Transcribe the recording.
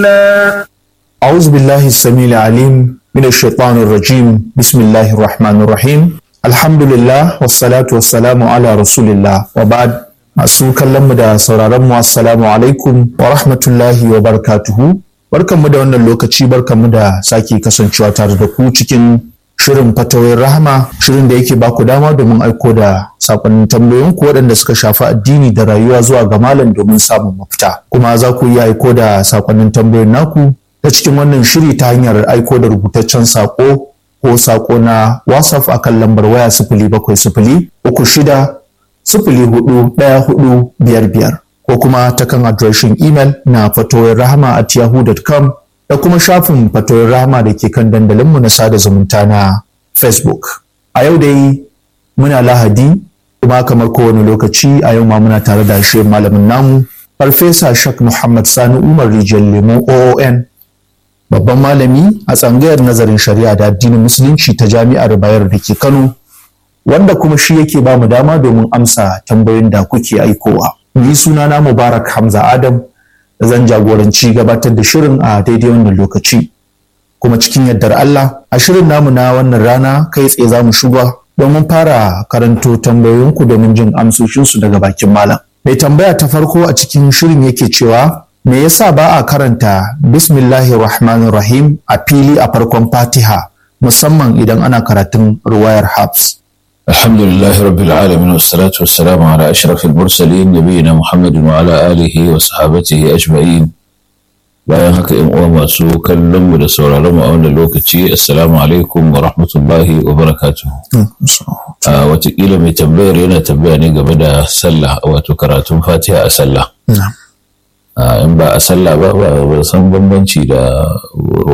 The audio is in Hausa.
الله أعوذ بالله السميع العليم من الشيطان الرجيم بسم الله الرحمن الرحيم الحمد لله والصلاة والسلام على رسول الله وبعد masu kallonmu da sauraronmu assalamu alaikum wa rahmatullahi wa barakatuhu barkanmu da wannan lokaci barkanmu da sake kasancewa tare da ku cikin shirin fatawoyin rahama shirin da yake baku dama domin aiko da sakonnin tambayoyinku waɗanda suka shafi addini da rayuwa zuwa ga malam domin samun mafita kuma za ku iya aiko da sakonnin tambayoyin naku ta cikin wannan shiri ta hanyar aiko da rubutaccen sako ko sako na whatsapp akan lambar waya sifili bakwai sifili uku shida sifili hudu ɗaya hudu biyar biyar ko kuma ta kan adireshin imel na fatoyin rahama at yahoo.com da kuma shafin fatoyin rahama da ke kan dandalinmu na sada zumunta na facebook a yau dai muna lahadi kuma kamar kowane lokaci a yau ma muna tare da shi malamin namu farfesa shak muhammad sani umar rijiyar lemo oon babban malami a tsangayar nazarin shari'a da addinin musulunci ta jami'ar bayar da ke kano wanda kuma shi yake ba mu dama domin amsa tambayoyin da kuke aikowa. Ni sunana Mubarak Hamza Adam da zan jagoranci gabatar da shirin a daidai wannan lokaci. Kuma cikin yardar Allah a shirin namu na wannan rana kai tsaye za mu shiga domin fara karanto tambayoyinku domin jin amsoshinsu daga bakin malam. Mai tambaya ta farko a cikin shirin yake cewa me yasa ba a karanta bismillahir rahmanir rahim a fili a farkon fatiha musamman idan ana karatun ruwayar habs. الحمد لله رب العالمين والصلاة والسلام على أشرف المرسلين نبينا محمد وعلى آله وصحابته أجمعين bayan haka ‘yan uwa masu kallon mu da sauraron mu a wannan lokaci assalamu alaikum wa rahmatullahi wa barakatuh a watakila mai tambayar yana tambaya ne game da sallah wato karatun fatiha a sallah in ba a sallah ba ba san bambanci da